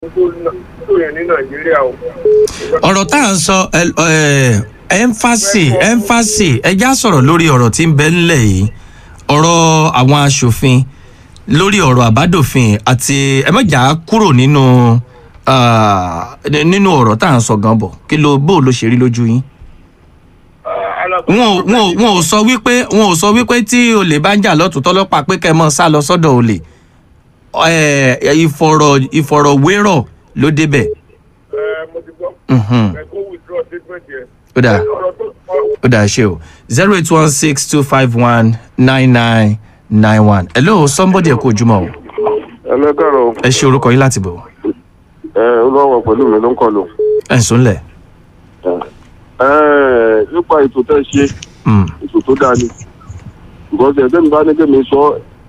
tó yẹn ní nàìjíríà o. ọ̀rọ̀ tá à ń sọ ẹ́ńfàsì ẹ́ńfàsì ẹjá sọ̀rọ̀ lórí ọ̀rọ̀ tí ń bẹ ńlẹ̀ yìí ọ̀rọ̀ àwọn aṣòfin lórí ọ̀rọ̀ àbádòfin àti ẹ̀mẹ́jà kúrò nínú ah, nínú ọ̀rọ̀ tá à ń sọ gan bọ̀ kí ló bó ló ṣe rí lójú yín. wọn ò wọn ò wọn ò sọ wípé wọn ò sọ wípé tí olè bá ń jà lọ́tún tọ́lọ́pàá pé kẹ́ ẹ mọ́ sá lọ sọ́dọ̀ olè Eh, ìfọ̀rọ̀ ìfọ̀rọ̀wérọ̀ ló débẹ̀. ẹ mo ti gbọ́ Mhm. ẹ kó withdraw statement yẹn. ó dáa ọ̀rọ̀ tó sọ ó dáa ṣe o zero eight one six two five one nine nine nine one hello somebody ẹ kú ojúmọ́ o ẹlẹ́gàrọ̀ ẹ ṣe orúkọ yín láti bọ̀ ẹ olówó pẹ̀lú mi ló ń kọlù. ẹ ń súnlẹ̀. ẹ nípa ètò tẹ́ ṣe Mm, ètò tó dáa ni because ẹgbẹ́ mi bá ní kémi sọ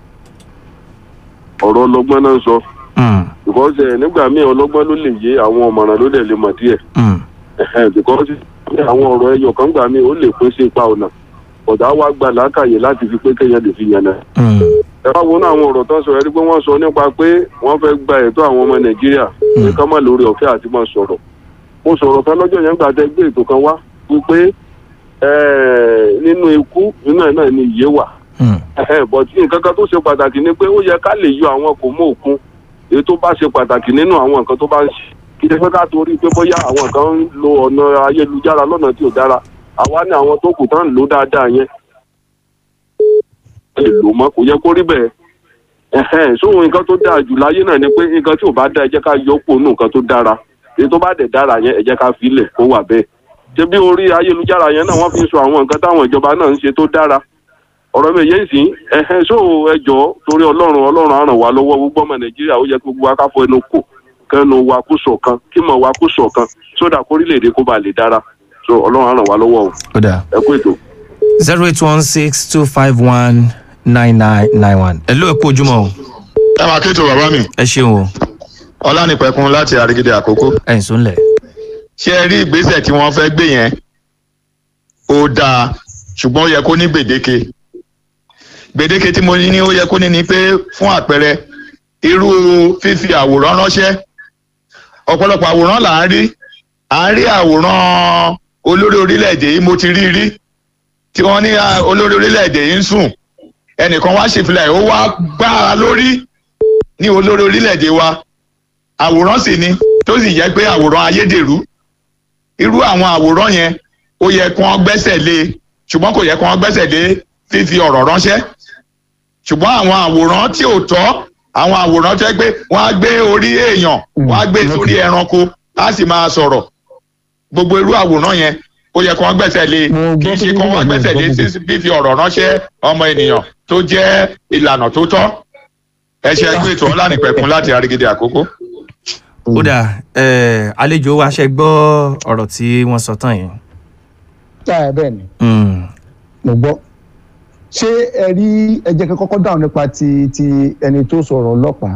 ọ̀rọ̀ ọlọ́gbọ́n náà ń sọ mm, because ẹ nígbà míì ọlọ́gbọ́n ló lè yé àwọn ọ̀mọ̀ràn ló dẹ̀ lè mọ̀ díẹ̀ mm, Ẹhẹ́n, because ní àwọn ọ̀rọ̀ ẹyọ kan gbà míì ó lè pín sí ipa ọ̀nà ọ̀dà wa gba làákàyè láti fi pé kéèyàn lè fi yànnà mm, ẹ bá wo ní àwọn ọ̀rọ̀ tó ń sọ ẹ rí pé wọ́n sọ nípa pé wọ́n fẹ́ gba ẹ̀tọ́ àwọn ọmọ nàìjíríà ní ká má lórí ọ̀fẹ́ àti máa sọ̀rọ̀ mo sọ̀rọ̀ kan lọ́jọ́ yẹn gbà tẹ́ gbé ètò kan wá wípé eh, nínú ikú nínú ẹ̀ náà ni ìyè wà mm, but nǹkan kan tó ṣe pàtàkì ni pé ó yẹ ká lè yọ àwọn kò mọ òkun èyí tó bá ṣe pàtàkì nínú àwọn nǹkan tó bá ń ṣe kí ṣe pé ká torí pé bóyá àwọn kan ń lo ọ̀nà ayélujára lọ́nà tí ò dára àwa ní àwọn tó kù tán ń lò dáadáa yẹn lè lò mọ́ kò yẹ kó rí bẹ́ẹ̀ ẹ̀hẹ́n sóhun nǹkan tó dáa jù láyé náà ni pé nǹkan tí ò bá dáa ẹ jẹ́ ká yọ pò nù nǹkan tó dára èyí tó bá dẹ̀ dára yẹn ẹ jẹ́ ká filẹ̀ kó wà bẹ́ẹ̀ ṣé bí orí ayélujára yẹn náà wọ́n fi ń sọ àwọn nǹkan táwọn ìjọba náà ń ṣe tó dára ọ̀rọ̀ mi yẹn sì ẹ̀hẹ́n so ẹjọ́ torí ọlọ́run ọlọ́run á ràn wá lọ́wọ́ gbogbo ọmọ nàìjíríà ó yẹ kí gbogbo wa ká fọ ẹnu kò kẹnu wa kó ṣọ̀kan kí mọ̀ wa kó ṣọ̀kan sódà kórílẹ̀-èdè kó ba lè dára so ọlọ́run á ràn wá lọ́wọ́ o ó dáa ẹ kú ètò. zero eight one six two five one nine nine nine one hello ẹ kú ojúmọ́ o ẹ máa kéètò bàbá mi ẹ ṣeun o ọlánìpẹ̀kun láti àrígídé àkókò ẹ ń súnlẹ̀. ṣé ẹ rí ìgbésẹ̀ tí wọ́n fẹ́ gbé yẹn ó dáa ṣùgbọ́n ó yẹ kó ní gbèdéke gbèdéke tí mo ní ní ó yẹ kó ní ni pé fún àpẹẹrẹ irú fífi àwòrán ránṣẹ́ ọ̀pọ̀lọpọ̀ àwòrán là ń rí à ń rí àwòrán olórí orílẹ̀-èdè yìí mo ti rí rí tí wọ́n ní ah, olórí orílẹ̀-èdè yìí ń sùn ẹnìkan wá ṣèfilẹ̀ ó wá gbá a lórí ní olórí orílẹ̀-èdè wa àwòrán sì ni tó sì jẹ́ pé àwòrán ayédèrú irú àwọn àwòrán yẹn ó yẹ kí wọ́n gbẹ́sẹ̀ lé e, ṣùgbọ́n kò yẹ kí wọ́n gbẹ́sẹ̀ lé fífi ọ̀rọ̀ ránṣẹ́ ṣùgbọ́n àwọn àwòrán tí ò tọ́ àwọn àwòrán tó yẹ pé wọ́n á gbé orí èèyàn wọ́n á gbé sórí ẹranko á sì máa sọ̀rọ̀ gbogbo irú àwòrán yẹn ó yẹ kí wọ́n gbẹ́sẹ̀ lé Mo kí gbọ́ n ṣe tó kí wọ́n gbọ́ gbẹ́sẹ̀ lé gbọ́ sí fífi ọ̀rọ̀ ránṣẹ́ ọmọ ènìyàn tó jẹ́ ìlànà tó tọ́ ẹ ṣe ẹgbẹ́ ètò ọlánìpẹ̀kun láti àrígídé àkókò. ó dáa ẹ àlejò wa ṣe gbọ́ ọ̀rọ̀ tí wọ́n sọ tán yìí. táyà bẹ́ẹ̀ ni Mm, mo gbọ́ ṣé ẹ rí ẹ jẹ́ kí n kọ́kọ́ dáhùn nípa ti ti ẹni tó sọ̀rọ̀ ọlọ́pàá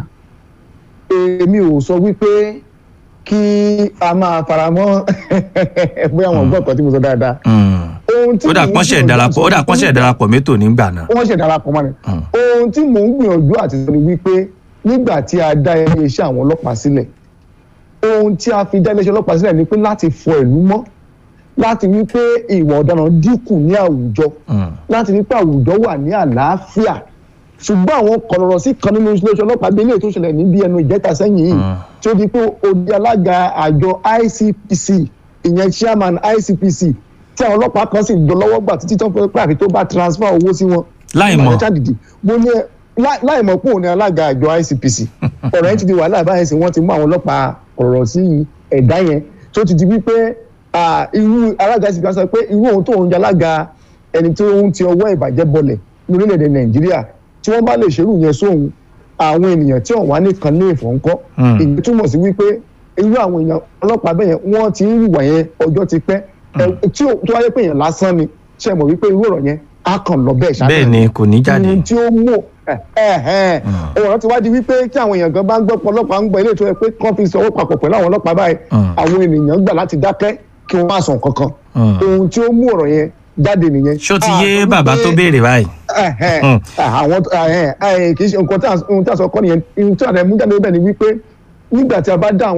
èmi ò sọ wípé kí a máa faramọ́ bóyá wọn gbọ́ ọ̀kan tí mo sọ dáadáa mm. ohun tí ó dà mò ń pọ́nṣẹ́ gbìyànjú ìdarapọ̀ ó dà àti- pọ́nṣẹ́ ìdarapọ̀ mẹ́tò nígbà náà. wọ́n ṣe darapọ̀ mọ́ ni Mm. ohun tí mò ń gbìyànjú àti sọ ni wípé nígbà tí a dá iléeṣẹ́ àwọn ọlọ́pàá sílẹ̀ ohun tí a fi dá iléeṣẹ́ ọlọ́pàá sílẹ̀ ni pé láti fọ ìlú mọ́ láti wí pé ìwà ọ̀daràn dínkù ní àwùjọ Mm, láti rí pé àwùjọ wà ní àlàáfíà ṣùgbọ́n àwọn kọ̀rọ̀rọ̀ sí kan nínú iléeṣẹ́ ọlọ́pàá bí eléyìí tó ṣẹlẹ̀ níbi ẹnu ìjẹta sẹ́yìn yìí Mm. tí ó di pé odi alága àjọ ICPC ìyẹn chairman ICPC tí àwọn ọlọ́pàá kan sì jọ lọ́wọ́ gbà títí tó ń pẹ́ àfi tó bá transfer owó sí wọn. Láì mọ̀. Ìbàdàn ṣàdìdì mo ní ẹ láì- láì mọ̀ pé òun ni alága àjọ ICPC ọ̀rọ̀ yẹn ti di wàhálà báyẹn sì wọ́n ti mú àwọn ọlọ́pàá ọ̀rọ̀ sí ẹ̀dá yẹn tó ti di wípé ah, irú alága ICPC sọ pé irú òun tó ń jẹ alága ẹni tó ń ti ọwọ́ ìbàjẹ́ bọlẹ̀ ní orílẹ̀-èdè Nàìjíríà tí wọ́n bá lè ṣerú yẹn sóhun àwọn ènìyàn tí wọ́n wá nìkan ní ìfọ̀nkọ́ Mm. ìyẹn túmọ̀ sí wípé irú àwọn èèyàn ọlọ́pàá bẹ́ẹ̀ yẹn wọ́n ti ń hùwà yẹn ọjọ́ ti pẹ́ Ẹ, tí ó tó wáyé pé èèyàn lásán ni ṣe mọ̀ wípé irú ọ̀rọ̀ yẹn á kàn lọ bẹ́ẹ̀ ṣáà bẹ́ẹ̀ ni kò ní jáde. ohun tí ó mú ọ̀rọ̀ ti wá di wípé tí àwọn èèyàn gan bá ń gbọ́ pọ̀ ọlọ́pàá ń gbọ́ ilé ìtura pé kán fi sọwọ́ papọ̀ pẹ̀lú àwọn ọlọ́pàá báyìí Mm. àwọn ènìyàn gbà láti dákẹ́ kí wọ́n má sọ kankan Mm. ohun tí ó mú ọ̀rọ̀ yẹn jáde nìyẹn. ṣó ti Ah, yé torí bàbá pé- tó béèrè báyìí. ẹhẹn, Mm. àwọn ẹhẹn, ẹhẹn, kì í ṣe nǹkan tí a- ohun tí a sọ kọ́ nìyẹn ohun tí a rẹ̀ mú jáde bẹ́ẹ̀ ni wípé nígbà tí a bá dá àwọn